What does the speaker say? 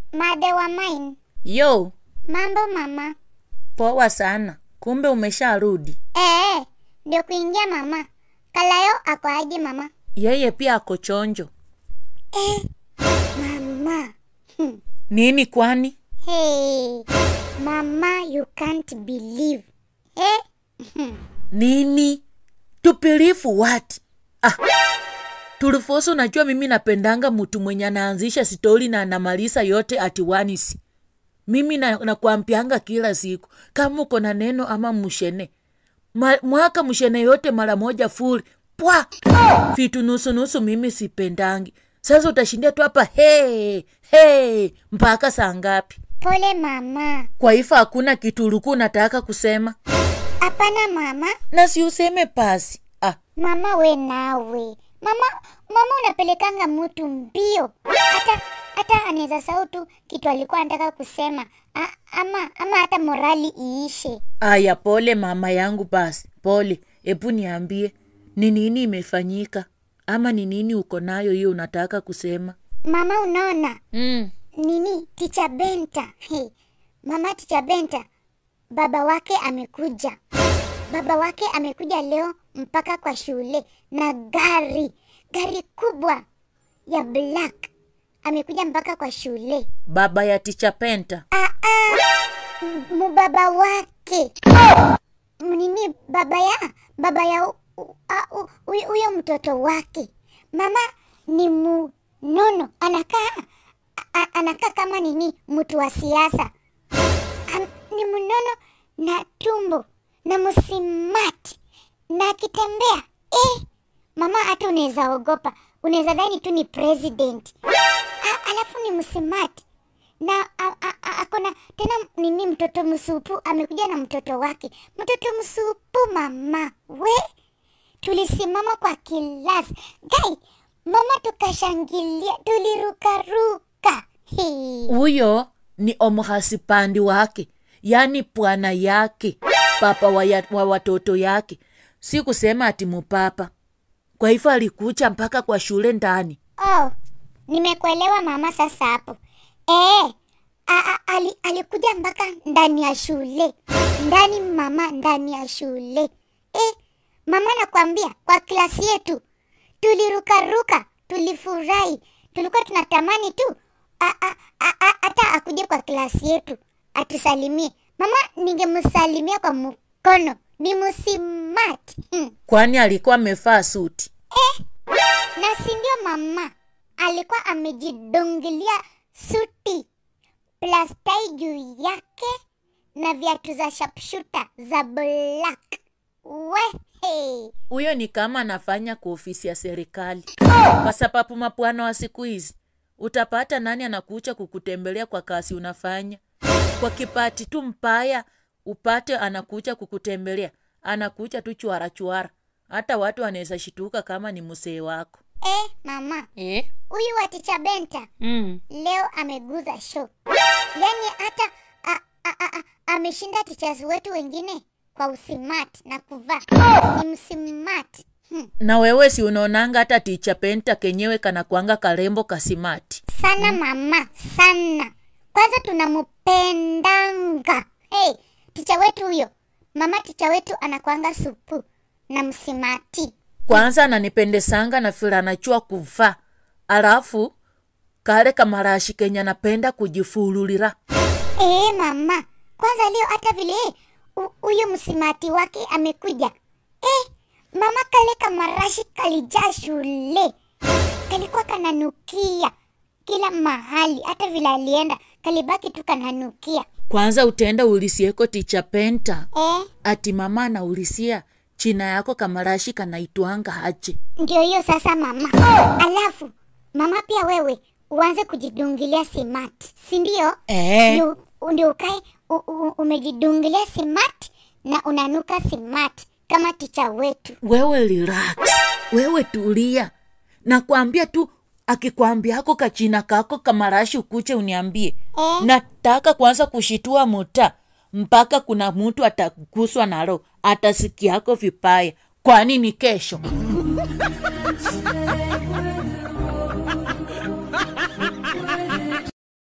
Mother wa mine. Yo, Mambo mama. poa sana. Kumbe umesharudi. Eh, ndio kuingia mama. Kalayo ako aje mama? Yeye pia ako chonjo. Mama. Hmm. Nini kwani? Hey, mama you can't believe. Eh? Hmm. Nini? Tupilifu what? Ah. Tulifoso najua mimi napendanga mtu mwenye anaanzisha stori na anamaliza yote at once. Mimi na, nakwambianga kila siku kama uko na neno ama mshene Ma, mwaka mshene yote mara moja full pwa vitu nusu nusu mimi sipendangi. Sasa utashindia tu hapa hey, hey, mpaka saa ngapi? Pole mama. Kwa hivyo hakuna kitu ulikuwa unataka kusema Hapana mama. na si useme pasi. Ah, Mama we nawe. Mama mama unapelekanga mtu mbio. Hata hata anaweza sahau tu kitu alikuwa anataka kusema. A, ama ama hata morali iishe. aya, pole mama yangu, basi pole. Hebu niambie ni nini imefanyika, ama ni nini uko nayo hiyo unataka kusema? Mama unaona Mm. nini ticha Benta. Hey, mama ticha Benta baba wake amekuja. Baba wake amekuja leo mpaka kwa shule na gari gari kubwa ya black amekuja mpaka kwa shule. Baba ya ticha Penta. Ah, ah, m- mubaba wake nini baba ya baba ya u- u- a- u- huyo huyo mtoto wake mama ni munono anakaa a- a- anakaa kama nini mtu wa siasa Am- ni mnono na tumbo na msimati na akitembea eh, mama hata unaweza ogopa unaweza dhani tu ni president A- alafu ni msimati na a- a- a- akona tena nini mtoto msupu amekuja na mtoto wake mtoto msupu mama we tulisimama kwa kilasi gai mama tukashangilia tulirukaruka Hii. Huyo ni omhasipandi wake, yaani bwana yake, papa wa, ya, wa watoto yake, si kusema ati mupapa. Kwa hivyo alikucha mpaka kwa shule ndani. Oh, nimekuelewa mama sasa hapo. Eh, a, a, ali, alikuja mpaka ndani ya shule. Ndani mama, ndani ya shule. Eh, mama nakwambia kwa klasi yetu tulirukaruka, tulifurahi. Tulikuwa tunatamani tu a- a- a- a- hata akuje kwa klasi yetu atusalimie. Mama ningemsalimia kwa mkono. Ni msimati. Hmm. Kwani alikuwa amevaa suti? na si ndio mama alikuwa amejidungilia suti plus tai juu yake na viatu za sharpshooter za black wehe Huyo ni kama anafanya kwa ofisi ya serikali, kwa sababu mapwana wa siku hizi utapata nani anakucha kukutembelea kwa kazi unafanya. Kwa kipati tu mbaya upate anakucha kukutembelea, anakucha tu chwara chwara, hata watu wanaweza shituka kama ni msee wako eh mama eh? huyu wa ticha benta mm. leo ameguza show yaani hata a- a- a- a- ameshinda tichas wetu wengine kwa usimati na kuvaa ni msimati hmm. Na wewe si unaonanga hata ticha penta kenyewe kanakwanga karembo kasimati. sana mama sana kwanza tunamupendanga hey, ticha wetu huyo mama ticha wetu anakwanga supu na msimati Kwanza ananipendesanga na vile anachua kuvaa, alafu kale kamarashi kenye anapenda kujifululira. ee, mama kwanza leo hata vile hu- huyo msimati wake amekuja eh, mama kale kamarashi kalijaa shule kalikuwa kananukia kila mahali hata vile alienda kalibaki tu kananukia Kwanza utaenda ulisieko ticha penta eh, ati mama anaulisia china yako kamarashi kanaitwanga haje. ndio hiyo sasa mama alafu mama pia wewe uanze kujidungilia simati si ndio Eh. ndio ndio ukae u- u- umejidungilia simati na unanuka simati kama ticha wetu Wewe relax, wewe tulia, nakwambia tu akikwambia ako kachina kako kamarashi ukuche uniambie. Eh. Nataka kwanza kushitua muta mpaka kuna mtu ataguswa nalo atasikiako vipaya, kwani ni kesho.